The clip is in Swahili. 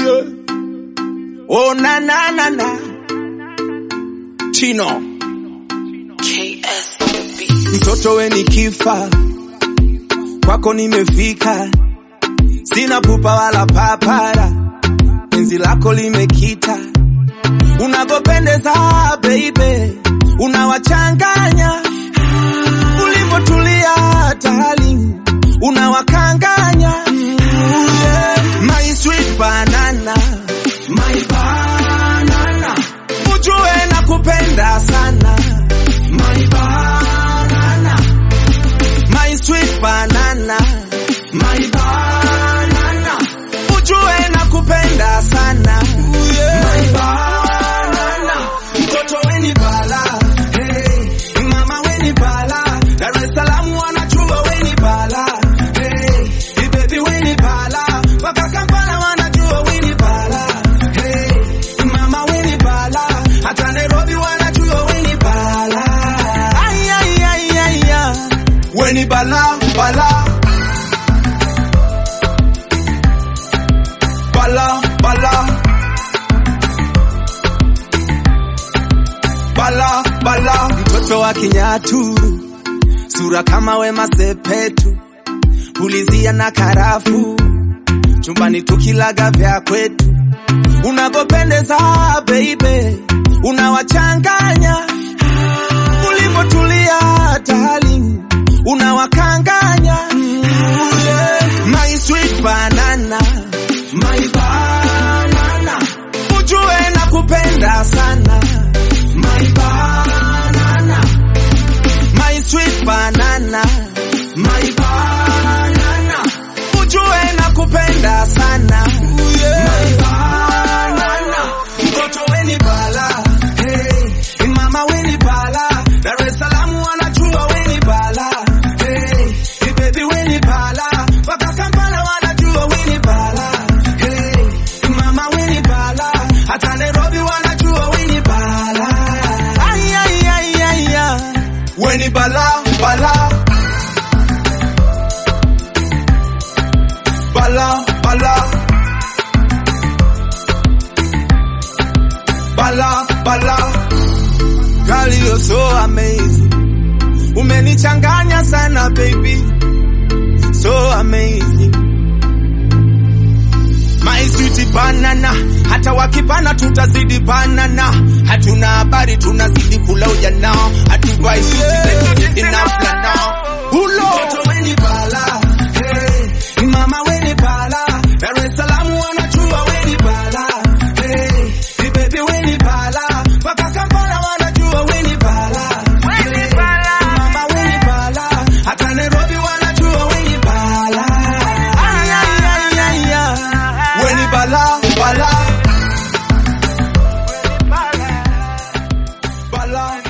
yeah. Oh na na na na. Chino. KS on the beat. Mtoto we ni kifa. Kwako nimefika. Sina pupa wala papara. Penzi lako limekita. Unavyopendeza baby. Unawachanganya. Ulivyotulia darling. Unawakanganya. Yeah. My sweet banana. My banana. Ujue nakupenda sana. My banana. My sweet banana. My banana. Ujue nakupenda sana. My banana. Mtoto weni bala. Hey. Mama weni bala. Dar es Salaam wanajua weni bala. Hey. Hey, baby weni bala. Mpaka Kampala wanajua weni bala. Hey. Mama weni bala. Hata Nairobi wanajua weni bala. Ay, ay, ay, ay, ay. Weni bala, bala. Bala, bala. Bala, bala. Mtoto wa Kinyaturu, sura kama Wema Sepetu, pulizia na karafu, chumbani tukilaga vya kwetu, unavyopendeza baby, unawachanganya ulivyotulia darling, unawakanganya yeah. My sweet banana, my banana, ujue nakupenda sana my banana, my sweet banana, my banana, ujue nakupenda sana yeah. my banana, mtoto weni bala, hey, mama weni bala, Dar es Salaam wanajua weni bala, hey, hey baby weni bala, mpaka Kampala wanajua weni bala, hey, mama weni bala, hata Nairobi wanajua weni bala. Ay, ay, ay, ay, ay. Weni bala, bala. Bala, bala. Bala, bala. Girl, you're so amazing. Umenichanganya sana baby. So amazing. My sweet banana, hata wakipana tutazidi banana. Hatuna habari tunazidi kula ujana. Hatuvai suti zetu inaflana. Hulo. Mtoto weni bala. Hey. Mama weni bala. Dar es Salaam wanajua weni bala. Hey. Hey baby weni bala. Mpaka Kampala wanajua weni bala. Weni bala. Mama weni bala. Hata Nairobi wanajua weni bala. Ay, ay, ay, ay, ay. Weni bala, bala. Bala.